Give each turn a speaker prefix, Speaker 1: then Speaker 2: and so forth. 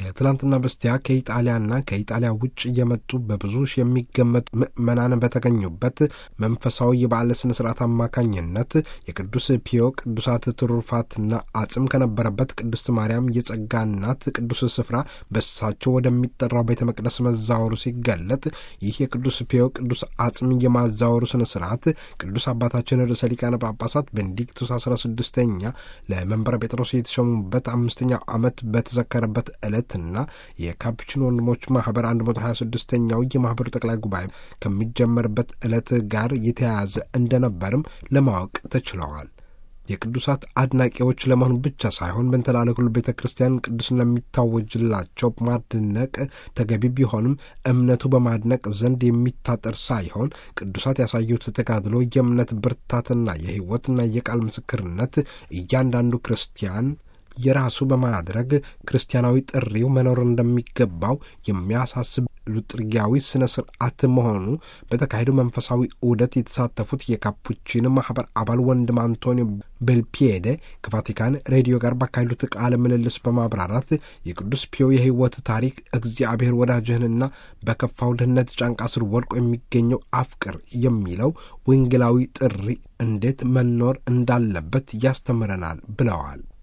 Speaker 1: ከትላንትና በስቲያ ከኢጣሊያና ከኢጣሊያ ውጭ እየመጡ በብዙ ሺህ የሚገመጡ ምዕመናን በተገኙበት መንፈሳዊ የበዓለ ስነ ስርዓት አማካኝነት የቅዱስ ፒዮ ቅዱሳት ትሩፋትና አጽም ከነበረበት ቅድስት ማርያም የጸጋ እናት ቅዱስ ስፍራ በሳቸው ወደሚጠራው ቤተ መቅደስ መዛወሩ ሲገለጥ ይህ የቅዱስ ፒዮ ቅዱስ አጽም የማዛወሩ ስነ ስርዓት ቅዱስ አባታችን ርዕሰ ሊቃነ ጳጳሳት ቤኔዲክቱስ አስራ ስድስተኛ ለመንበረ ጴጥሮስ የተሾሙበት አምስተኛው ዓመት በተዘከረበት ዕለት ና የካፑቺን ወንድሞች ማህበር 126ኛው የማህበሩ ጠቅላይ ጉባኤ ከሚጀመርበት ዕለት ጋር የተያያዘ እንደነበርም ለማወቅ ተችለዋል። የቅዱሳት አድናቂዎች ለመሆን ብቻ ሳይሆን በንተላለኩል ቤተ ክርስቲያን ቅዱስና የሚታወጅላቸው ማድነቅ ተገቢ ቢሆንም እምነቱ በማድነቅ ዘንድ የሚታጠር ሳይሆን ቅዱሳት ያሳዩት ተጋድሎ የእምነት ብርታትና የሕይወትና የቃል ምስክርነት እያንዳንዱ ክርስቲያን የራሱ በማድረግ ክርስቲያናዊ ጥሪው መኖር እንደሚገባው የሚያሳስብ ሉጥርጊያዊ ስነ ስርዓት መሆኑ በተካሄደው መንፈሳዊ ዑደት የተሳተፉት የካፑቺን ማህበር አባል ወንድም አንቶኒዮ ቤልፒየደ ከቫቲካን ሬዲዮ ጋር ባካሄዱት ቃለ ምልልስ በማብራራት የቅዱስ ፒዮ የሕይወት ታሪክ እግዚአብሔር ወዳጅህንና በከፋው ድህነት ጫንቃ ስር ወድቆ የሚገኘው አፍቅር የሚለው ወንጌላዊ ጥሪ እንዴት መኖር እንዳለበት ያስተምረናል ብለዋል።